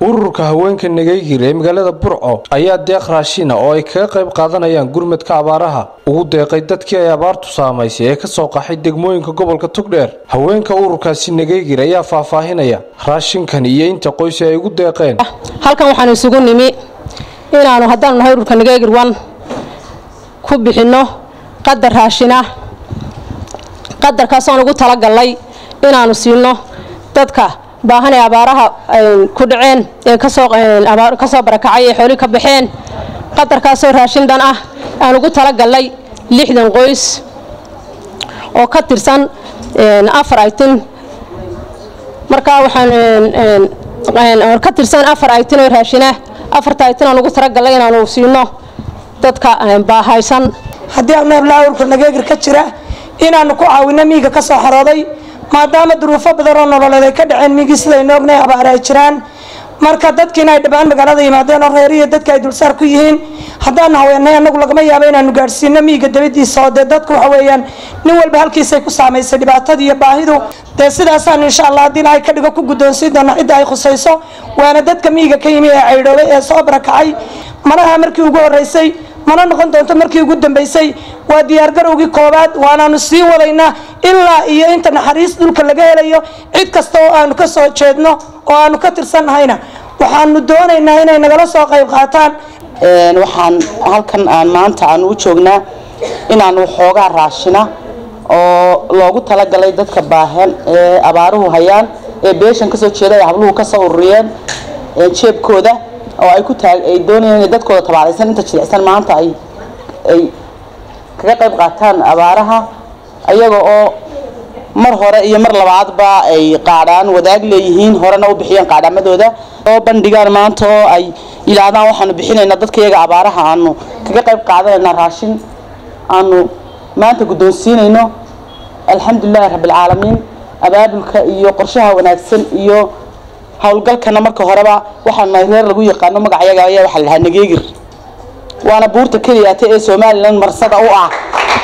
ururka haweenka nagaygir ee magaalada burco ayaa deeq raashina oo ay kaga qayb qaadanayaan gurmadka abaaraha ugu deeqay dadkii ay abaartu saamaysay ee kasoo qaxay degmooyinka gobolka tugdheer haweenka ururkaasi nagaygir ayaa faahfaahinaya raashinkan iyo inta qoys ay ugu deeqeen halkan waxaan isugu nimi inaanu haddaanu nahay ururka nagaygir wan ku bixinno qadar raashina qadarkaasaan ugu talagalnay inaanu siino dadka baahan ee abaaraha ku dhaceen ee kasoo barakacay ee xooli ka baxeen qadarkaasoo raashin dhan ah aan ugu talagalnay lixdan qoys oo ka tirsan afar aytin markaa waxaan ka tirsan afar aytin oo raashina afarta aytin aan ugu talagalnay inaanu siino dadka baahaysan haddii aan noolaa ururka nageegir ka jira inaanu ku caawino miiga ka soo xarooday maadaama duruufo badan oo nololeed ay ka dhaceen miigii sidaynu ognahay abaare ay jiraan marka dadkiina ay dhammaan magaalada yimaadeen oo reeriya dadka ay dulsaar ku yihiin haddaanu haweenay anagu lagama yaabo inaanu gaadhsiino miiga dabadiisa oo dee dadku waxa weeyaan nin walba halkiisay ku saamaysay dhibaatada iyo baahidu dee sidaasaanu insha allah haddii ilaahay ka dhigo ku guddoonsiin doona cidda ay khusayso waana dadka miiga ka yimi ee caydhoobay ee soo barakacay manaha markii ugu horreysay mana noqon doonto markii ugu dambeysay waa diyaargarowgii koowaad waanaanu sii wadaynaa ilaa iyo inta naxariis dhulka laga helayo cid kasta oo aanu ka soo jeedno oo aanu ka tirsannahayna waxaanu doonaynaa inay nagala soo qayb qaataan waxaan halkan aan maanta aanu u joognaa inaanu xoogaa raashina oo loogu talagalay dadka baahan ee abaaruhu hayaan ee beeshan kasoo jeeda ay habluhu kasoo ururiyeen jeebkooda oo ay ku taag ay doonayaan inay dadkooda tabaalaysan inta jilicsan maanta ay ay kaga qayb qaataan abaaraha ayaga oo mar hore iyo mar labaadba ay qaadhaan wadaag leeyihiin horena u bixiyeen qaadhamadooda oo bandhigaan maanta oo ay yidhaahdaan waxaanu bixinaynaa dadka iyaga abaaraha aanu kaga qayb qaadanaynaa raashin aanu maanta guddoonsiinayno alxamdulilahi rabbilcaalamiin abaabulka iyo qorshaha wanaagsan iyo howlgalkana marka horeba waxaan nahay reer lagu yaqaano magacayaga ayaa waxaa lahaa nageegir waana buurta keliyaata ee somalilan marsada u ah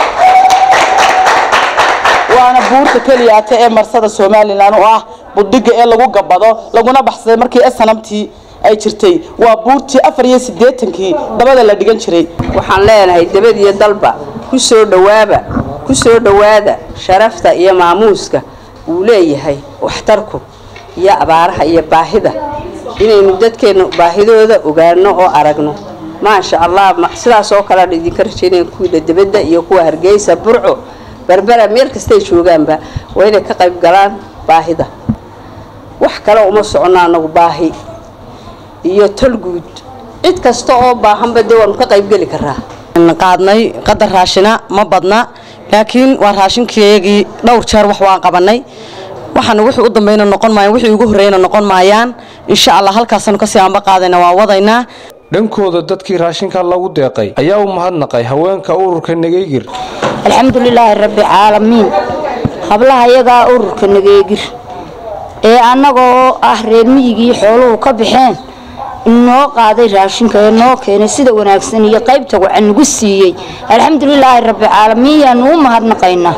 waana buurta keliyaata ee marsada somalilan u ah budhiga ee lagu gabado laguna baxsaday markii esanamtii ay jirtay waa buurtii afar iyo siddeetankii dabada la dhigan jiray waxaan leenahay dabad iyo dalba ku soo dhawaaba ku soo dhowaada sharafta iyo maamuuska uu leeyahay waxtarku iyo abaaraha iyo baahida inaynu dadkeenna baahidooda ogaano oo aragno maasha allah sidaas oo kalean idinka rajaynaya kuwiila debadda iyo kuwa hargeysa burco berbera meel kastay joogaanba waa inay ka qayb galaan baahida wax kale uma socono anagu baahi iyo tolguud cid kasta oo baahanba dee waanu ka qaybgeli karaa qaadnay qadar raashina ma badna laakiin waa raashinkeegii dhowr jeer wax waan qabanay waxaana wixii u dambayna noqon maayaan wixii ugu horreeyna noqon maayaan insha allah halkaasaanu kasii aanba qaadayna waan wadaynaa dhankooda dadkii raashinka lagu deeqay ayaa u mahadnaqay haweenka ururka nageygir alxamdulilaahi rabbi caalamiin hablaha iyagaa ururka nageegir ee annagoo ah reer miyigii xooluhu ka baxeen inoo qaaday raashinka ee noo keenay sida wanaagsan iyo qaybta wacan nagu siiyey alxamdulilaahi rabbi caalamiin yaanu u mahadnaqaynaa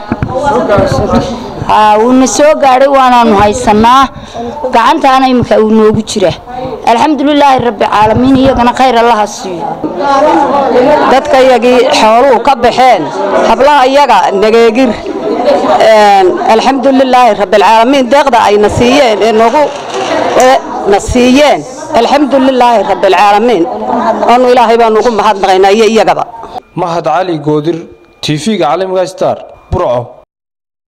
wuuna soo gaadhay waanaanu haysanaa gacantaana iminka uu noogu jira alxamdulilaahi rabbi caalamiin iyagana khayr allaha siiyo dadka iyagii xooluhu ka baxeen hablaha iyaga nageegir alxamdulilaahi rabbilcaalamiin deeqda ayna siiyeen ee nagu na siiyeen alxamdulilaahi rabbilcaalamiin oonu ilaahay baanu ugu mahadnaqaynaa iyo iyagaba mahad cali goodir tv-ga caalamiga star burco